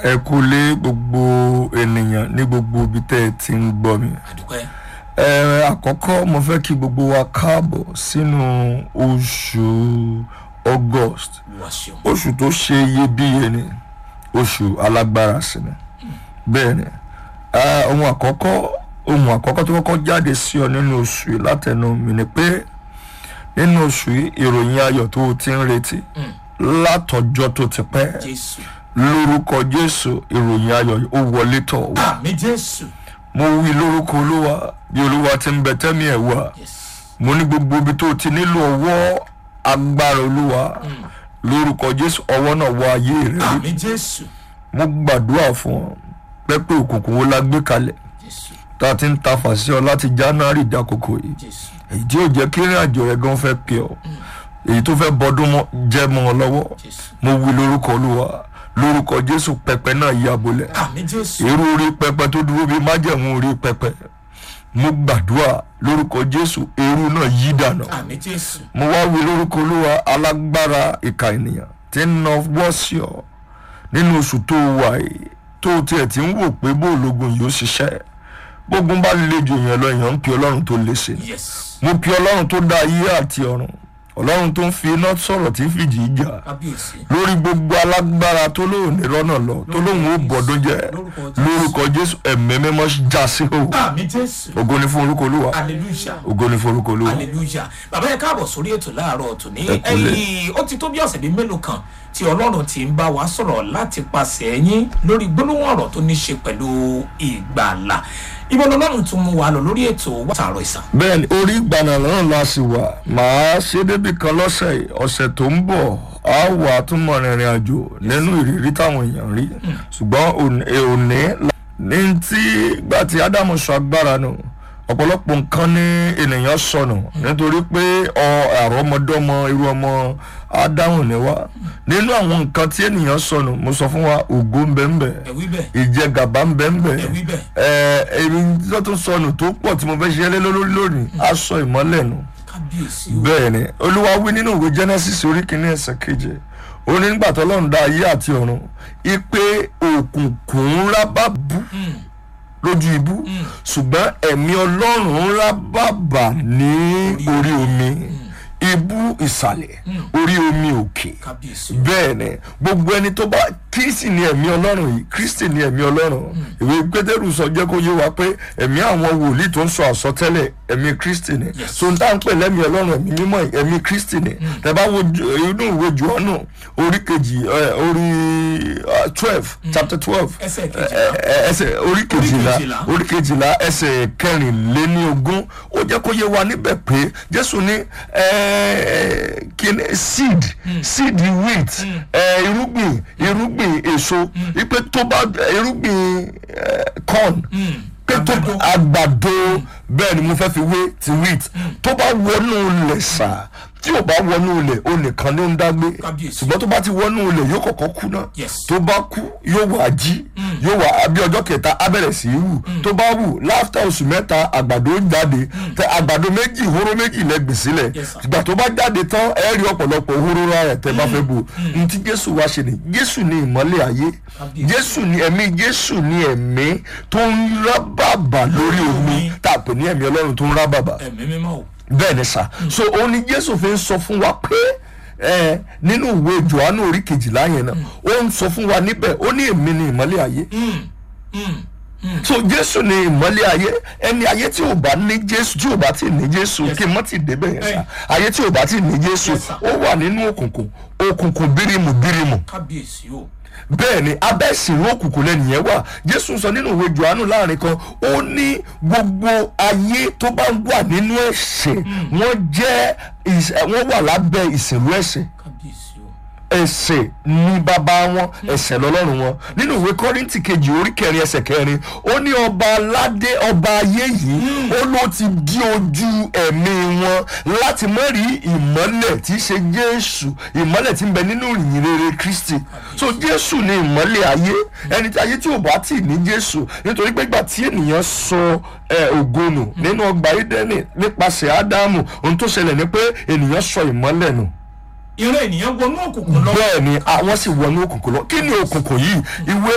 ẹ kú lé gbogbo ènìyàn ní gbogbo ibi tẹ́ ẹ ti ń gbọ́ mi. àdúpẹ́ ẹ àkọ́kọ́ mo fẹ́ kí gbogbo wa káàbọ̀ sínú oṣù august wá ṣeun oṣù tó ṣe iyebíye ni oṣù alágbára sí ni bẹ́ẹ̀ ni ah, ohun àkọ́kọ́ ohun àkọ́kọ́ tó kọ́kọ́ jáde sí ọ nínú oṣù yìí látẹnu mi ni pé nínú oṣù yìí ìròyìn ayọ̀ tó o ti ń retí látọjọ́ tó ti pẹ́ jésù lórúkọ jésù ìròyìn ayọ̀ yìí ó wọlé tọ̀ wá àmì jésù mo wí lórúkọ olúwa bí olúwa ti ń bẹ tẹ́mi ẹ̀ wá yes mo ní gbogbo ibi tó ti nílò ọwọ́ agbára olúwa lórúkọ jésù ọwọ́ náà wọ ayé rẹ rí àmì jésù mo gbàdúrà fún ọ pẹ́pẹ́ òkùnkùn wo la gbé kalẹ̀ jésù tá a ti ń ta fàṣẹ ọ láti january dákòókò yìí jésù èyí tí yóò jẹ́ kí ìrìn àjò rẹ gan fẹ́ pè ọ́ èyí tó fẹ́ bọ́dún mọ́ jẹ́ mọ́ ọ lọ́wọ́ jésù mo wí lórúkọ olúwa lórúkọ jésù pẹpẹ náà yá bolẹ̀ àmì jésù irú orí pẹpẹ tó dúró bíi májẹ̀mú orí pẹpẹ mo gbàdúrà lórúkọ jésù irú náà yí dànù àmì jésù mo wá wí lórúkọ olúwa alágbára ìka ènìyàn tí ń na wọ́ sí ọ nínú oṣù tó wà yìí tó tiẹ̀ ti ń wò pé bóòlógun yìí ó ṣiṣẹ́ gbógun bá le jù yẹn lọ èèyàn ń pe ọlọ́run tó lè ṣe yes mo pe ọlọ́run tó dá ayé àti ọ̀run ọlọ́run tó ń fi iná sọ̀rọ̀ tí ń fìjì í jà kábíyèsí lórí gbogbo alágbára tó lóun ní rọ́nà lọ tó lóun ó bọ̀dún jẹ́ Lórúkọ Jésù. lórúkọ jésù ẹ̀mí mímọ́ já sí o àmì jésù ògo ni fún orúkọ olúwa hallelujah ògo ni fún orúkọ olúwa hallelujah bàbá yẹn káàbọ̀ sórí ètò láàárọ̀ tòní Ẹ kúlẹ̀. ẹ̀yìn ó ti tó bí ọ̀sẹ̀ bíi mélòó kan tí ọlọ́run ti ń bá wa sọ̀rọ̀ láti pàṣẹ ẹ̀yìn lórí gbólóhùn ọ̀rọ̀ tó ní ṣe pẹ̀lú ìgbàlà ibo lọ́lọ́run tún mú wa lọ lórí ètò wàtàrọ̀ ìsàn bẹ́ẹ̀ni orí ìgbàna náà la sì wà màá ṣe débì kan lọ́sẹ̀ yìí ọ̀sẹ̀ tó ń bọ̀ á wà tún mọ̀ rìnrìn àjò nínú ìrírí táwọn èèyàn rí ṣùgbọ́n òní òní la- ní tí gbà tí ádámù sọ agbára nù ọ̀pọ̀lọpọ̀ nǹkan ní ènìyàn sọnù nítorí pé ọ àrọ́mọdọ́mọ irú ọmọ ádámù ni wá nínú àwọn nǹkan tí ènìyàn sọnù mo sọ fún wa ògo ń bẹ ń bẹ ẹ̀wí bẹ́ẹ̀ ìjẹgàba ń bẹ ń bẹ ẹ̀wí bẹ́ẹ̀ ẹ èmi tó tún sọnù tó pọ̀ tí mo fẹ́ ṣe lé lórí lónìí aṣọ ìmọ́lẹ̀ nù. kábíyèsí o bẹ́ẹ̀ ni olúwa wí nínú ìwé genesis orí kìíní ẹsẹ̀ keje ó ní nígbà tó lọ́run dá ayé àti ọ̀run ipe òkùnkùn ńlá bá bú lójú ibú ṣùgbọ́n ẹ̀mí ọlọ́run ńlá bàbà ní orí omi ibú ìsàlẹ̀ orí omi òkè kábíyèsí bẹ́ẹ̀ ni gbogbo ẹni tó bá kristi ni ẹ̀mí ọlọ́run yìí kristi ni ẹ̀mí ọlọ́run ìwé pétérù sọ jẹ́ kó yé wa pé ẹ̀mí àwọn wòlíì tó ń sọ àsọtẹ́lẹ̀ ẹ̀mí kristi ni Yes. so n tá n pè lẹ́mí ọlọ́run ẹ̀mí mímọ́ yìí, ẹ̀mí kristi ni tẹ̀bá wo ju- inú ìwé jùọ́nù orí kejì ẹ, orí twelve chapter twelve ẹsẹ̀ kejìlá ẹsẹ̀ orí kejìlá kejìlá. orí kejìlá ẹsẹ̀ kẹrìnléníogún ó jẹ́ kó yé wa níbẹ̀ pé jésù ní ẹ, kíni seed seed wheat ẹ, irúgbìn irúgbìn èso ipe tó bá irúgbìn ẹ, corn pé tó àgbàdo. àgbàdo bẹ́ẹ̀ ni mo fẹ́ fi wé ti wheat tó bá wọnú ilẹ̀ sà tí ò bá wọnú ilẹ̀ o nìkan ló ń dágbé Kábíyèsí. ṣùgbọ́n tó bá ti wọnú ilẹ̀ yóò kọ́kọ́ kú náà Yes. tó bá kú yóò wá jí yóò wá bí ọjọ́ kẹta á bẹ̀rẹ̀ sí í wù tó bá wù láfítà oṣù mẹ́ta àgbàdo ń jáde tẹ àgbàdo méjì hóró méjì lẹ́gbẹ̀ẹ́ sílẹ̀ Yes, sir. ìgbà tó bá jáde tán ẹ rí ọ̀pọ̀lọpọ̀ hóró rẹ̀ tẹ́ bá fẹ́ bò ní tí jésù wá ṣe ni jésù ni ìmọ́lẹ̀ ayé Kábíyèsí. jésù ni ẹ̀mí jésù ni ẹ̀mí tó ń rá bàbà lórí omi omi. tá a pè ní ẹ̀mí ọlọ́run tó ń rá bàbà ẹ̀mí mímọ́ o bẹ́ẹ̀ ni sà so òun ni jésù fi ń sọ fún wa pé ẹ nínú ìwé johannu orí kejìlá yẹn náà ó ń sọ fún wa níbẹ̀ ó ní èmi ni ìmọ́lẹ̀ ayé so jésù ni ìmọ́lẹ̀ ayé ẹni ayé tí ò bá ní jésù tí ò bá ti ní jésù Yes, kí n mọ́ ti débẹ̀ yẹn sà Hey. ayé tí ò bá ti ní jésù Yes, sir. ó wà nínú òkùnkùn òkùnkùn bírímù bírímù kábíyèsí o bẹ́ẹ̀ ni abẹ́ ìsìnrú òkùnkùn lẹ́nìyẹn wà jésù sọ nínú ìwé johannu láàrin kan ó ní gbogbo ayé tó bá wà nínú ẹ̀ṣẹ̀ wọ́n jẹ́ ìs- wọ́n wà lábẹ́ ìsìnrú ẹ̀ṣẹ̀ kábíyèsí o ẹ̀ṣẹ̀ ní bàbá wọn ẹ̀ṣẹ̀ lọ́lọ́run wọn nínú ìwé kọ́rìntì kejì orí kẹrin ẹsẹ̀ kẹrin ó ní ọba aládé ọba ayé yìí ó ló ti di ojú ẹ̀mí wọn láti mọ́ rí ìmọ́lẹ̀ tí í ṣe jésù ìmọ́lẹ̀ tí ń bẹ nínú ìyìn rere kristi so jésù ni ìmọ́lẹ̀ ayé ẹni tí ayé tí ò bá tì ní jésù nítorí pé ìgbà tí ènìyàn sọ ẹ, ògo nù nínú ọgbà ídẹ́nì nípasẹ̀ ádámù ohun tó ṣẹlẹ̀ ni pé ènìyàn sọ ìmọ́lẹ̀ nù ìran ènìyàn wọnú òkùnkùn lọ bẹ́ẹ̀ ni àwọn sì wọnú òkùnkùn lọ kí ni òkùnkùn yìí ìwé